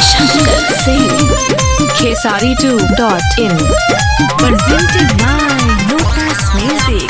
Shankar Singh. Kesari2.in. Presented by Lotus Music.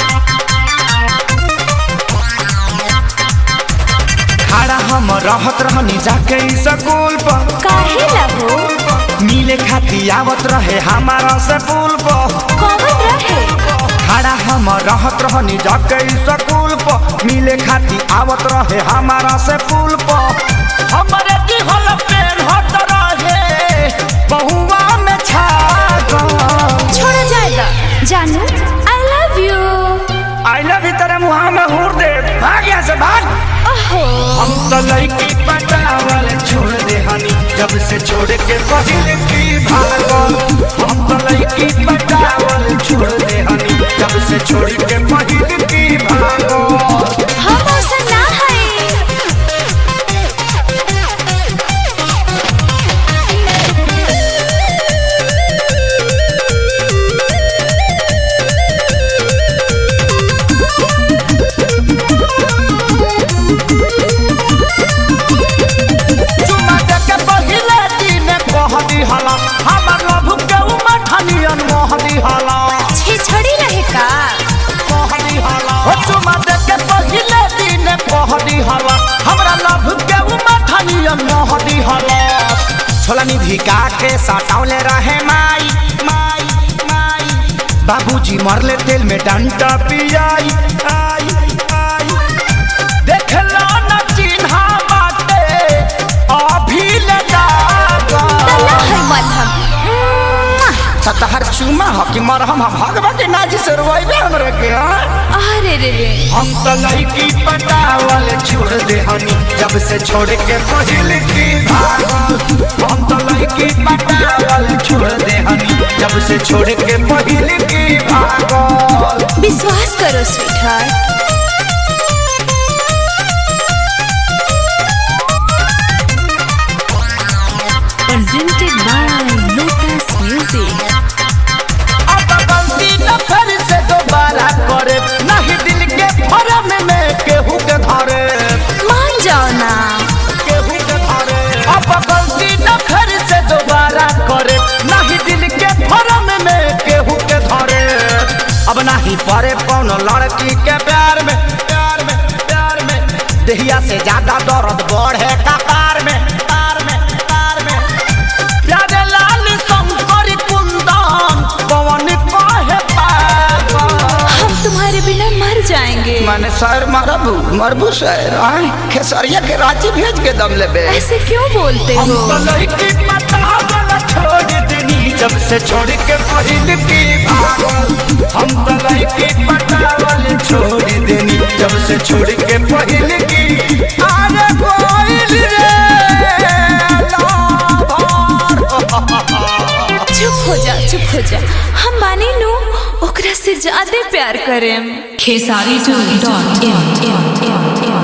खड़ा हम रहत रहनी जाके स्कूल पर काहे लहो मिले खाती आवत रहे हमारा से पुल पर कौन रहे खड़ा हम रहत रहनी जाके स्कूल पर मिले खाती आवत रहे हमारा से पुल पर हमारे की हल पेन हट रहे बहुआ में छा गल। छोड़ा जाएगा जानू I love you I love you तेरे मुहा में हूर दे भाग यहाँ से भाग ओहो हम तो लड़की पटावल छोड़ दे हनी जब से छोड़ के पहले की भागल हम तो लड़की पटावल छोड़ दे हनी जब से छोड़ के पहले की भागल हम ऐसा ना है चुमा दे के पहले दिन कह दी हला हमर लभ के उमर ठनियन मोह दी हला छे छड़ी रहे का कह दी हला हो चुमा दे के पहले दिन कह दी हला हमरा लभ के उमर ठनियन मोह दी हला छोला निधि का के सटावले रहे माई माई माई बाबूजी मरले तेल में डंटा पियाई आई आई देख लो न चिन्हा बाटे अभी ले तला है मलहम मुआ। सतहर चूमा हो कि मरहम हम भगवती नाजी से रोइबे हमरे के हाँ? अरे रे रे हम तो लड़की पटावल छोड़ दे हनी जब से छोड़ के पहिल की भागल हम तो लड़की पटावल छोड़ दे हनी जब से छोड़ के पहिल की भागल विश्वास करो sweet Presented by Lotus Music. अब गलती न फिर से दोबारा करे नहीं दिल के फरम में केहू के धरे मान जाओ ना केहू के धरे अब गलती न फिर से दोबारा करे नहीं दिल के फरम में केहू के धरे अब नहीं पड़े कौनो लड़की के प्यार में प्यार में प्यार में देहिया से ज्यादा दर्द बढ़े कपार में तार में तार में प्यारे लाल शंकर कुंदन पवन कहे पागल हम तुम्हारे बिना मर जाएंगे माने सर मरबू मरबू सर आए खेसरिया के रांची भेज के दम लेबे ऐसे क्यों बोलते हम हो तो लड़की पटावल छोड़ देनी जब से छोड़ के पहिल की भागल हम तो लड़की पटावल छोड़ देनी जब से छोड़ के पहिल की अरे कोइल रे लाभार। चुप हो जा चुप हो जा हम माने नु ओकरा से ज्यादा प्यार करें Kesari2.in.